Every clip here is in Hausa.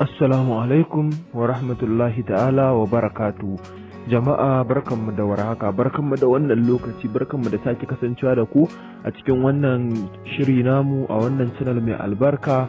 Assalamu alaikum wa rahmatullahi ta'ala wa barakatu. Jama'a barkanmu da warhaka, barkanmu da wannan lokaci, barkanmu da sake kasancewa da ku a cikin wannan shiri namu a wannan channel mai albarka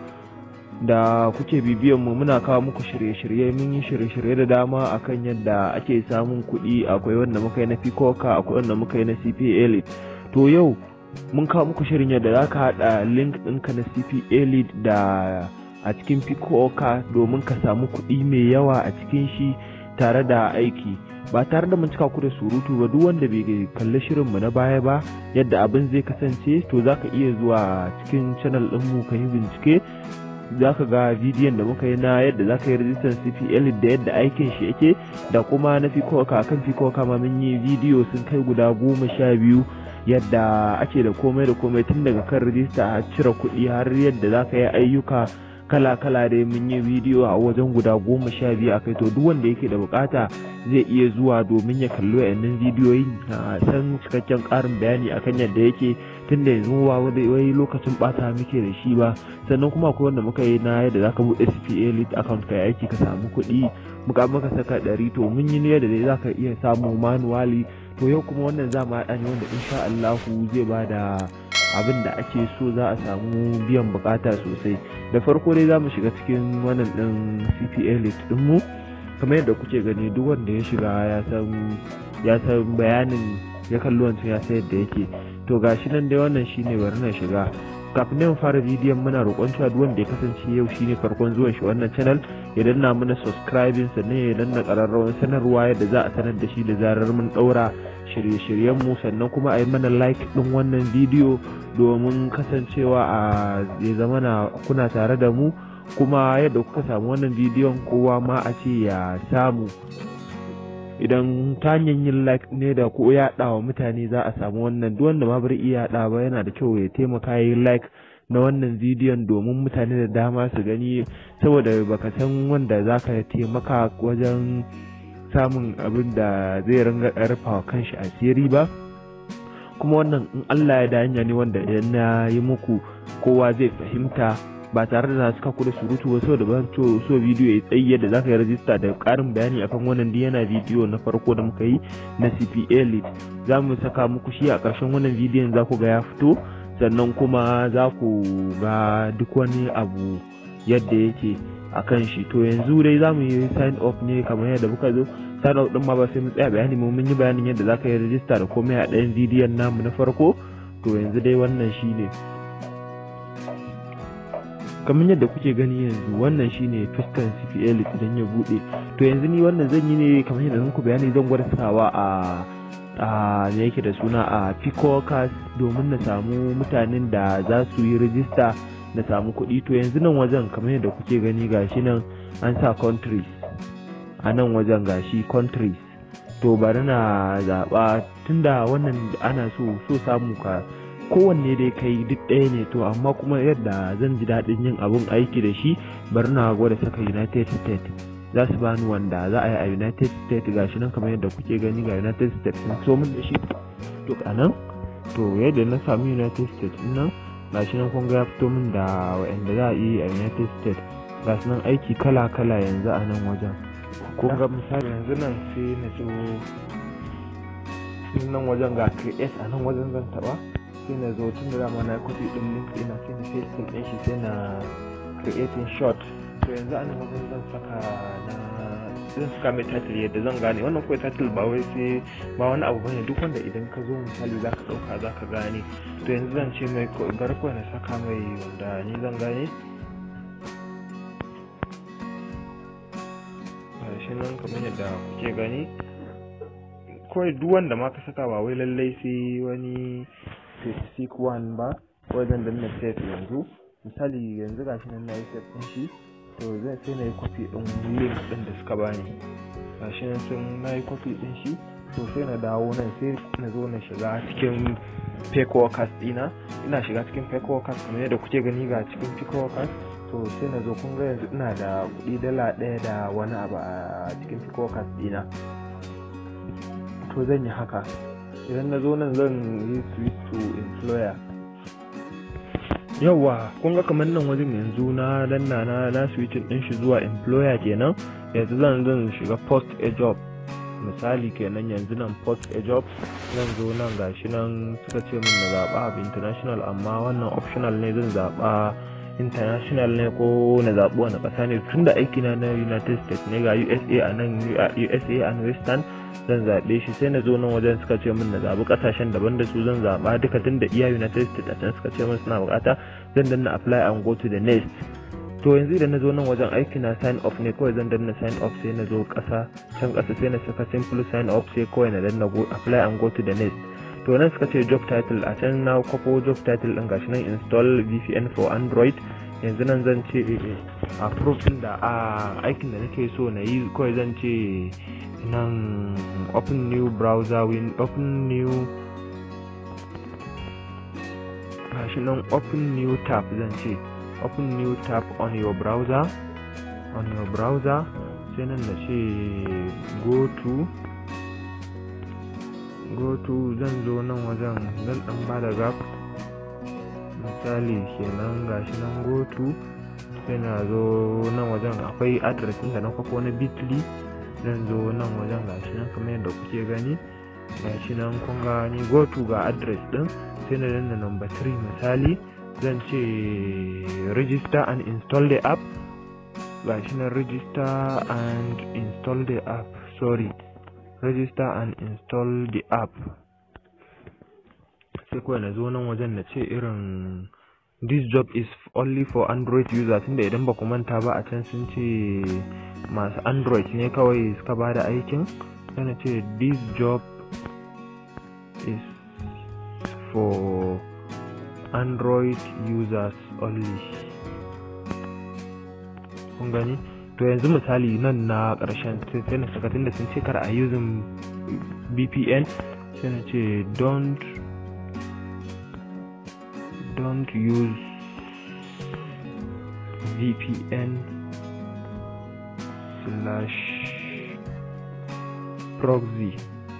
da kuke bibiyan mu muna kawo muku shirye-shirye mun yi shirye-shirye da dama akan yadda ake samun kuɗi akwai wanda muka yi na Fikoka akwai wanda muka yi na CPA Elite. To yau mun kawo muku shirin yadda za ka haɗa link ɗinka na CPA Elite da a cikin Fikoka domin ka samu kuɗi mai yawa a cikin shi tare da aiki ba tare da mun cika ku da surutu ba duk wanda bai kalli shirinmu na baya ba yadda abin zai kasance to za ka iya zuwa cikin channel ɗinmu ka yi bincike za ka ga bidiyon da muka yi na yadda za ka yi rijistar cpl da yadda aikin shi yake da kuma na fikoka kan fikoka ma mun yi bidiyo sun kai guda goma sha biyu yadda ake da komai da komai tun daga kan rijista har cire kuɗi har yadda za ka yi ayyuka kala-kala dai mun yi bidiyo a wajen guda goma sha biyu a kai to duk wanda yake da bukata zai iya zuwa domin ya kalli wayannan bidiyoyin a san cikakken karin bayani akan yadda yake tunda yanzu ba wai lokacin bata muke da shi ba sannan kuma akwai wanda muka yi na yadda zaka bude CPA lead account kai aiki ka samu kuɗi muka maka saka ɗari to mun yi ne yadda dai zaka iya samu manuwali to yau kuma wannan za mu haɗa ne wanda insha Allahu zai bada abin da ake so za a samu biyan bukata sosai da farko dai za mu shiga cikin wannan din cpa list mu kamar yadda kuke gani duk wanda ya shiga ya san ya san bayanin ya kalli wancan ya san yadda yake to gashi nan dai wannan shine bari na shiga kafin nan fara bidiyon muna roƙon cewa duk wanda ya kasance yau shine farkon zuwan shi wannan channel ya danna mana subscribing sannan ya danna ƙararrawar sanarwa yadda za a sanar da shi da zarar mun ɗaura shirye-shiryenmu sannan kuma a yi mana like ɗin wannan bidiyo domin kasancewa a ya zama na kuna tare da mu kuma yadda kuka samu wannan bidiyon kowa ma a ce ya samu idan ta hanyar yin like ne da ko yaɗa wa mutane za a samu wannan duk wanda ma bari iya yaɗa ba yana da kyau ya taimaka yi like na wannan bidiyon domin mutane da dama su gani saboda baka san wanda za ka taimaka wajen samun abin da zai ringa ƙarfawa kanshi asiri ba kuma wannan in Allah ya da hanya ne wanda idan na yi muku kowa zai fahimta ba tare da suka ku da surutu ba saboda ban so so bidiyo ya tsayi yadda zaka yi rajista da ƙarin bayani akan wannan yana bidiyo na farko da muka yi na CPA lead za mu saka muku shi a ƙarshen wannan bidiyon za ku ga ya fito sannan kuma za ku ga duk wani abu yadda yake a kan shi to yanzu dai za mu yi sign up ne kamar yadda muka zo sign up din ma ba sai mu tsaya bayani mu mun yi bayanin yadda za ka yi rajista da komai a ɗayan bidiyon namu na farko to yanzu dai wannan shi ne kamar yadda kuke gani yanzu wannan shine fuskan CPL idan ya bude to yanzu ni wannan zan yi ne kamar yadda muku bayani zan gwada sawa a a ne yake da suna a Picocas domin na samu mutanen da za su yi rijista na samu kuɗi to yanzu nan wajen kamar yadda kuke gani gashi nan an sa countries a nan wajen gashi countries to bari na zaɓa tunda wannan ana so so samu ka kowanne dai kai duk ɗaya ne to amma kuma yadda zan ji daɗin yin abun aiki da shi bari na gwada saka united states za su bani wanda za a yi a united states gashi nan kamar yadda kuke gani ga united states sun so min da shi to a nan to yadda na sami united states nan gashi nan kun ga ya fito min da wa'anda za a yi a united states gashi nan aiki kala kala yanzu a nan wajen kun ga misali yanzu nan sai na zo nan wajen ga create a nan wajen zan taba sai na zo tun da dama na copy din link ina sai na paste din shi sai na creating short to yanzu a nan wajen zan saka na zan saka mai title yadda zan gane wannan kawai title ba wai sai ba wani abu bane duk wanda idan ka zo misali za ka dauka za ka gane to yanzu zan ce mai bar kawai na saka mai wanda ni zan gane shi nan kamar yadda kuke gani kawai duk wanda ma ka saka ba wai lallai sai wani specific one ba wajen da na set yanzu misali yanzu gashi nan na yi set ɗin shi to zai sai na yi copy ɗin link ɗin da suka bani gashi nan sun na yi copy ɗin shi to sai na dawo nan sai na zo na shiga cikin fake workers ɗina ina shiga cikin fake workers kamar yadda kuke gani ga cikin fake workers to sai na zo kun ga yanzu ina da kuɗi dala ɗaya da wani abu a cikin fake workers ɗina to zan yi haka idan na zo nan zan yi switch to employer yawa kun ga kamar nan wajen yanzu na danna na na switching din shi zuwa employer kenan yanzu zan zan shiga post a job misali kenan yanzu nan post a job zan zo nan gashi nan suka ce min na zaɓa abu international amma wannan optional ne zan zaɓa international ne ko na zaɓi wani ƙasa ne tun da aikina na united states ne ga usa a nan usa and western zan zaɓe shi sai na zo nan wajen suka ce min na zaɓi ƙasashen daban da su zan zaɓa duka tun da iya united states a can suka ce min suna buƙata zan danna apply and go to the next to yanzu idan na zo nan wajen aiki na sign off ne kawai zan danna sign off sai na zo ƙasa can ƙasa sai na saka simple sign off sai kawai na danna go apply and go to the next to nan suka ce job title a can na kwafo job title ɗin gashi nan install vpn for android yanzu nan zan ce approve ɗin da a aikin da nake so na yi kawai zan ce nan open new browser win open new gashi nan open new tab zan ce open new tab on your browser on your browser sai nan da ce go to go to zan zo nan wajen zan dan ba da gap misali kenan gashi nan go to sai na zo nan wajen akwai address da na kwafo na bitly zan zo nan wajen gashi nan kamar yadda kuke gani gashi nan kun gani go to ga address din sai na danna number 3 misali zan ce register and install the app gashi nan register and install the app sorry register and install the app sai kawai na zo nan wajen na ce irin this job is only for android users tunda idan ba ku manta ba a can sun ce masu android ne kawai suka ba da aikin sai na ce this job is for android users only kun gani to yanzu misali nan na ƙarshen sai na saka tunda sun ce kar a using vpn sai na ce don't don't use vpn slash proxy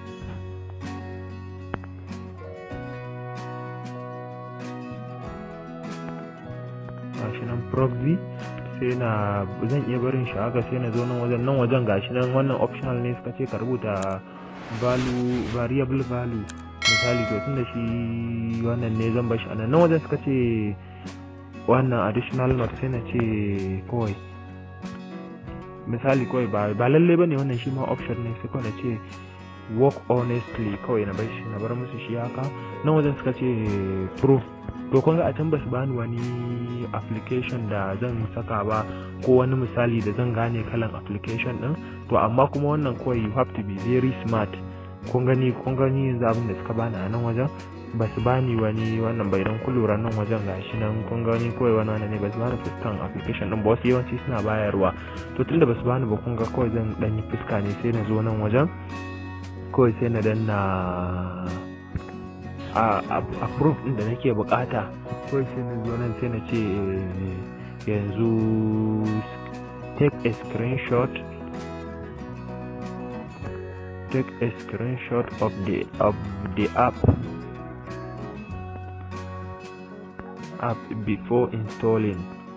gashi nan proxy sai na zan iya barin shi haka sai na zo nan wajen nan wajen gashi nan wannan optional ne suka ce ka rubuta value variable value misali to tunda shi wannan ne zan bashi anan nan wajen suka ce wannan additional note sai na ce kawai misali kawai ba ba lalle bane wannan shi ma option ne sai kawai na ce work honestly kawai na bar shi na bar musu shi haka nan wajen suka ce proof to kun ga a can basu bani wani application da zan saka ba ko wani misali da zan gane kalan application din to amma kuma wannan kawai you have to be very smart kun gani kun gani yanzu abin da suka bani a nan wajen ba su bani wani wannan bai dan kulura nan wajen gashi nan kun gani kawai wani wani ne ba su bani fuskan application din ba wasu yawanci suna bayarwa to tunda ba su bani ba kun ga kawai zan dan yi fuska ne sai na zo nan wajen kawai sai na danna a approve din da nake bukata kawai sai na zo nan sai na ce yanzu take a screenshot take a screenshot of the of the app app before installing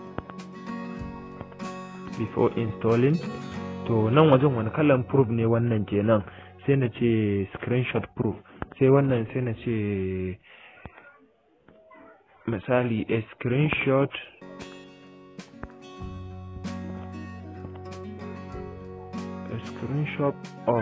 before installing to nan wajen wani kalan proof ne wannan kenan sai na ce screenshot proof sai wannan sai na ce misali a screenshot a screenshot of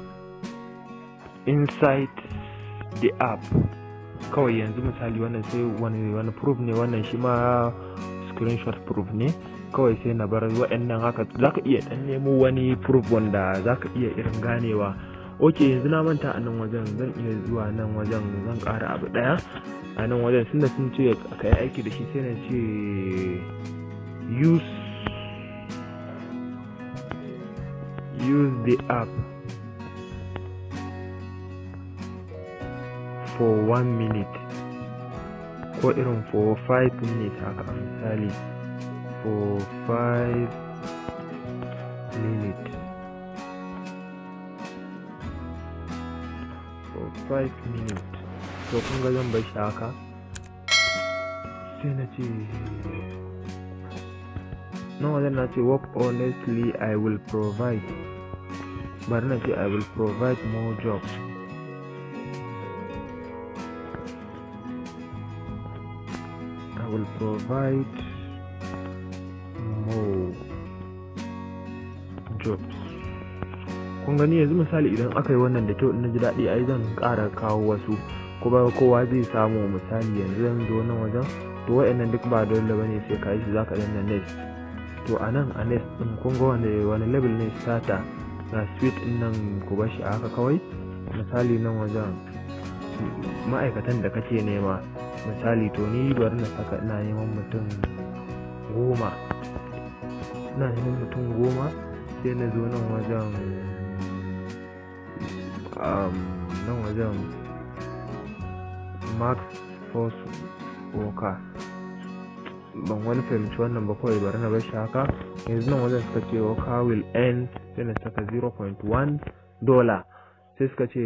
inside the app kawai yanzu misali wannan sai wani wani proof ne wannan shi ma screenshot proof ne kawai sai na bar waɗannan haka zaka iya dan nemo wani proof wanda zaka iya irin ganewa ok yanzu na manta a nan wajen zan iya zuwa nan wajen zan ƙara abu ɗaya a nan wajen tunda sun ce ka yi aiki da shi sai na ce use use the app for one minute ko irin for five minutes haka misali for five minutes for five minutes to kun ga zan bar shi haka sai na ce nan wajen na ce work honestly i will provide bari na ce i will provide more jobs i will provide more jobs kun gani yanzu misali idan aka yi wannan da kyau na ji daɗi ai zan ƙara kawo wasu kuma kowa zai samu misali yanzu zan zo nan wajen to wa'annan duk ba dole bane sai ka yi su zaka danna next to a nan a next din kun ga wani wani level ne starter na suite din nan ku bar shi a haka kawai misali nan wajen ma'aikatan da kake nema misali to ni bari na saka ina neman mutum goma ina neman mutum goma sai na zo nan wajen nan wajen max force worker ban wani fahimci wannan ba kawai bari na bar shi haka yanzu nan wajen suka ce worker will end sai na saka 0.1 dollar sai suka ce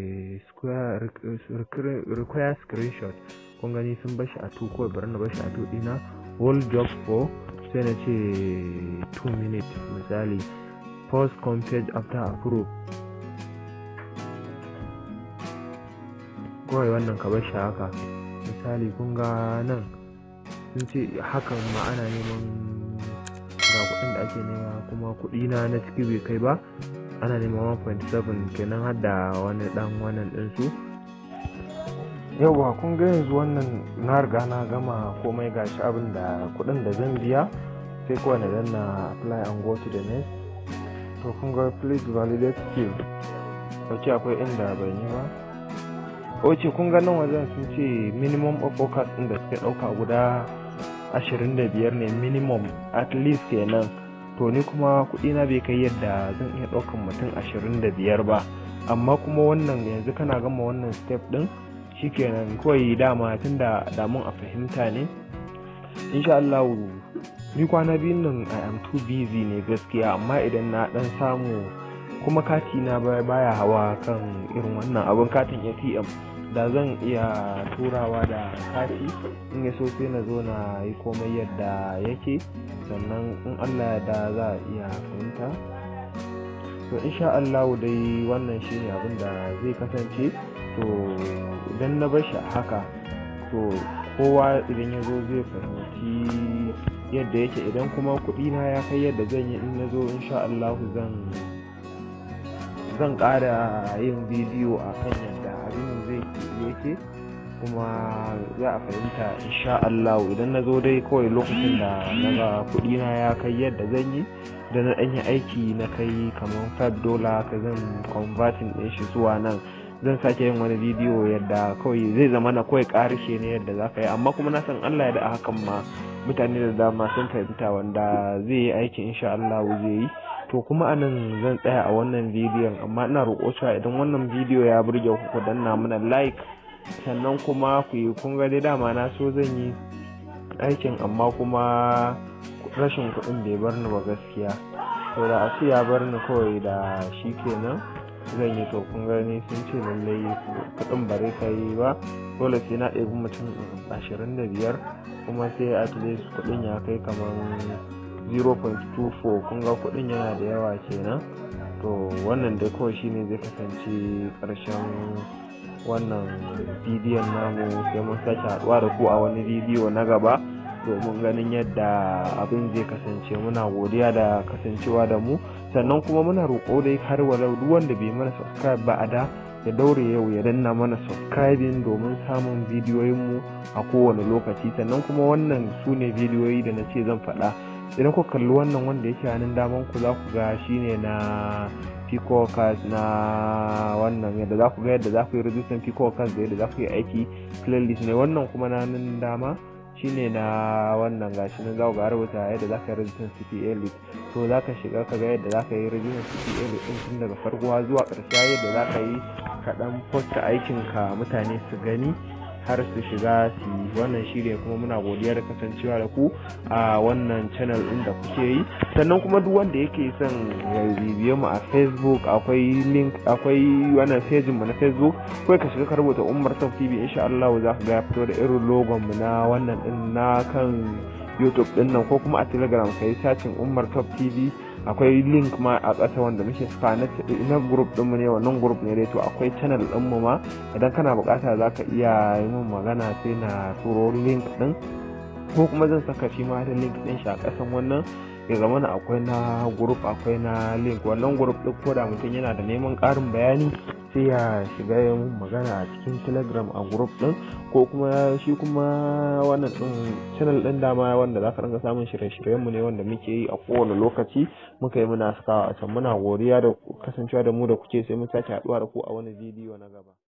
require screenshot kun gani sun bar shi a 2 kawai bari na bar shi a 2 dina whole job for sai na ce 2 minutes misali post page after approve kawai wannan ka bar shi haka misali kun ga nan sun ce hakan ma ana neman ga kuɗin da ake nema kuma kuɗi na na ciki bai kai ba ana neman 1.7 kenan har da wani dan wannan ɗinsu yauwa kun ga yanzu wannan na riga na gama komai gashi abin da kuɗin da zan biya sai kawai na danna apply and go to the next to kun ga please validate skill ok akwai inda ban yi ba ok kun ga nan wajen sun ce minimum of focus ɗin da suke ɗauka guda 25 ne minimum at least kenan to ni kuma kuɗi na bai kai yadda zan iya ɗaukan mutum 25 ba amma kuma wannan yanzu kana gama wannan step ɗin shikenan kawai dama tun da damun a fahimta ne insha Allah ni kwana biyun nan I am too busy ne gaskiya amma idan na dan samu kuma kati na baya hawa kan irin wannan abin katin ATM da zan iya turawa da kati in ya so sai na zo na yi komai yadda yake sannan in Allah ya da za a iya fahimta to insha Allah dai wannan shine abin da zai kasance to idan na bar shi haka to kowa idan ya zo zai fahimci yadda yake idan kuma kuɗi na ya kai yadda zan yi in na zo insha Allah zan zan ƙara yin bidiyo a kan yadda abin zai yake kuma za a fahimta insha Allah idan na zo dai kawai lokacin da na ga kuɗi na ya kai yadda zan yi da na ɗanyi aiki na kai kamar 5 dola ka zan converting ɗin shi zuwa nan zan sake yin wani bidiyo yadda kawai zai zama na kawai ƙarishe ne yadda za ka yi amma kuma na san Allah ya da hakan ma mutane da dama sun fahimta wanda zai yi aiki insha Allah zai yi to kuma anan zan tsaya a wannan bidiyon amma ina roƙo cewa idan wannan bidiyo ya burge ku ku danna mana like sannan kuma ku yi kun ga dai dama na so zan yi aikin amma kuma rashin kuɗin bai bar ni ba gaskiya to da a ce ya bar ni kawai da shi kenan zan yi to kun gani sun ce lallai kuɗin bare ka yi ba dole sai na ɗebi mutum ashirin da biyar kuma sai at least kuɗin ya kai kamar 0.24 kun ga kuɗin yana da yawa kenan to wannan dai kawai shine zai kasance ƙarshen wannan bidiyon namu sai mun sake haɗuwa da ku a wani bidiyo na gaba domin ganin yadda abin zai kasance muna godiya da kasancewa da mu sannan kuma muna roƙo dai har walau duk wanda bai mana subscribe ba a da ya daure yau ya danna mana subscribing domin samun bidiyoyinmu a kowane lokaci sannan kuma wannan su ne bidiyoyi da na ce zan faɗa idan ku kalli wannan wanda yake hannun daman ku za ku ga shine na picocas na wannan yadda za ku ga yadda za ku yi rajistan picocas da yadda za ku yi aiki playlist ne wannan kuma na hannun dama shine na wannan gashi nan za ku ga rubuta yadda za ka yi rajistan CPA list to za ka shiga ka ga yadda za ka yi rajistan CPA list din tun daga farko zuwa ƙarshe yadda za ka yi ka dan posta aikin ka mutane su gani har su shiga su wannan shirya kuma muna godiya da kasancewa da ku a wannan channel din da kuke yi sannan kuma duk wanda yake son ya bibiye mu a facebook akwai link akwai wannan page mu na facebook kai ka shiga ka rubuta umar top tv insha Allah za ka ga ya fito da irin logon mu na wannan din na kan youtube din nan ko kuma a telegram ka yi sacin umar top tv akwai link ma a ƙasa wanda muke saka na group din mu ne wannan group ne dai to akwai channel din mu ma idan kana bukata za ka iya yi min magana sai na turo link din ko kuma zan saka shi ma da link din shi a ƙasan wannan ya zama na akwai na group akwai na link wannan group din ko da mutum yana da neman ƙarin bayani sai ya shiga ya mun magana a cikin telegram a group din ko kuma shi kuma wannan din channel din dama wanda za ka ringa samun shirye-shiryen mu ne wanda muke yi a kowane lokaci muka yi muna sakawa a can muna godiya da kasancewa da mu da kuke sai mun sake haɗuwa da ku a wani bidiyo na gaba